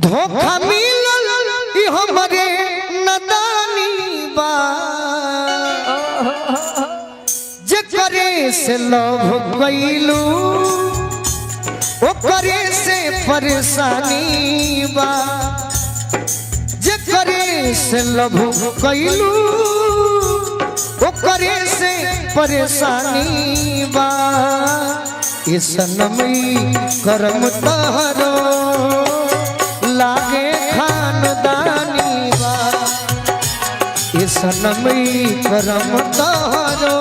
धोखा मिलल ई हमरे नदानी बा जे करे से लव कैलू ओकरे से परेशानी बा जे करे से लव कैलू ओकरे से परेशानी बा ये सनमई करम तहरो लागे खानदानी बा ये सनमई करम तहरो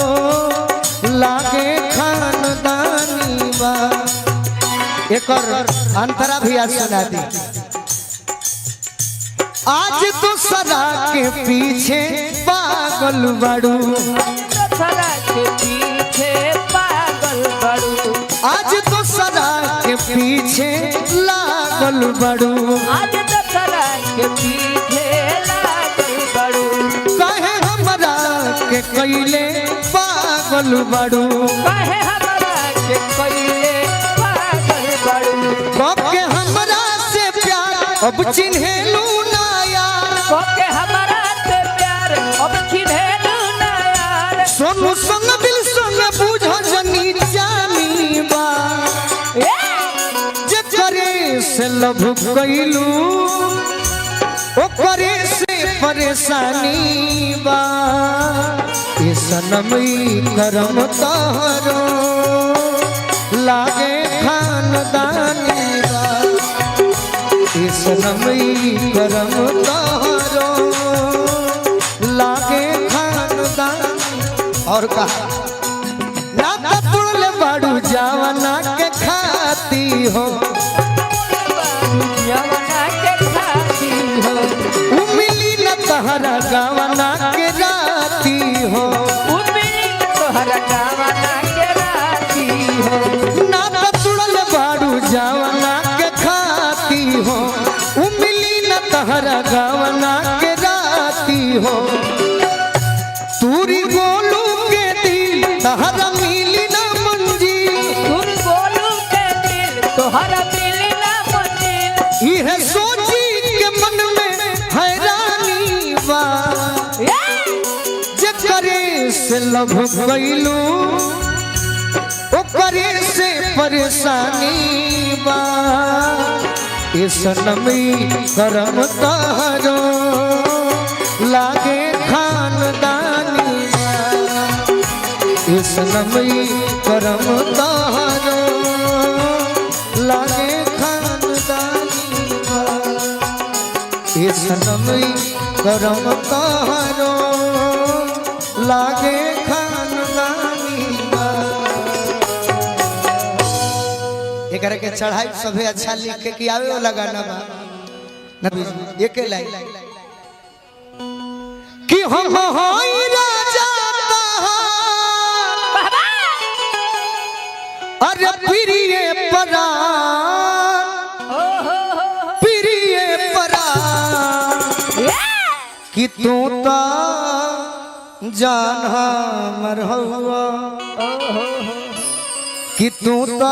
लागे खानदानी बा एकर अंतरा भी आज सुना दी आज तो सदा के पीछे पागल बड़ू दशहरा के पीछे पागल बड़ू आज तो सदा के पीछे लागल बड़ू आज दशहरा के पीछे लागल बड़ू कहे हमरा के कैले पागल बड़ू कहे हमरा के पहिले पागल बड़ू के हमरा से प्यार अब चिन्हेलू ना यार ओके हमरा से प्यार अब चिन्हेलू ना यार सोनू संग दिल संग बुझ जनी जानी बा ए! जे करे से लभ कैलू ओकरे से परेशानी बा ये सनमई करम तहरो लागे खानदानी बा ये सनमई करम तहरो लागे खानदानी और कहा ना तुड़ले बाड़ू जावना के खाती हो यवना के खाती हो उ मिली न तहरा गावना के राती हो उमिली तोहर गावना के राती हो ना तुड़ले बाड़ू जावना के खाती हो उ मिली न तहरा गावना के राती हो तूरी गोलू के दिल तहरा मिली न मंजी तुम बोलू के दिल तोहरा मिली ना मंजिल यह सोची के मन में हैरानी बा जे करे से लभ कैलू ओकरे से परेशानी बा ये सनमी करम तहरो लागे खानदानी बा ये सनमी करम तहरो लागे खानदानी बा ये सनमई करम तहरो लागे खानदानी बा। एकरा के चढ़ाई सभे अच्छा लिख के कि आवे वाला गाना बा नबी जी एके लाइन कि हम होई राजा तहार अरे प्रिय परान प्रिय परान कि तू तो जान हमर हवा कि तू तो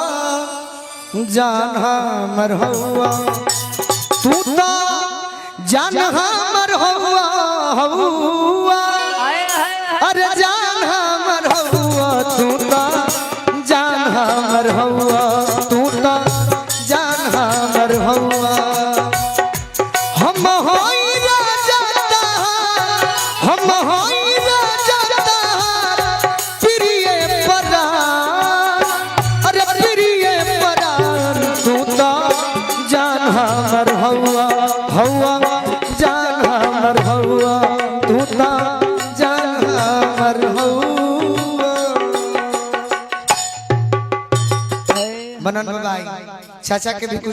जान हमर हवा तू तो जान हमर हवा हवा अरे जान हमर हवा तू तो जान हमर हवा तू तो जान हमर हवा हम होई राजा तहार हम होई राजा तहार प्रिय परान अरे प्रिय परान तू तो जान हमर हवा हवा जान हमर हवा तू तो जान हमर हवा मनन भाई चाचा के भी कुछ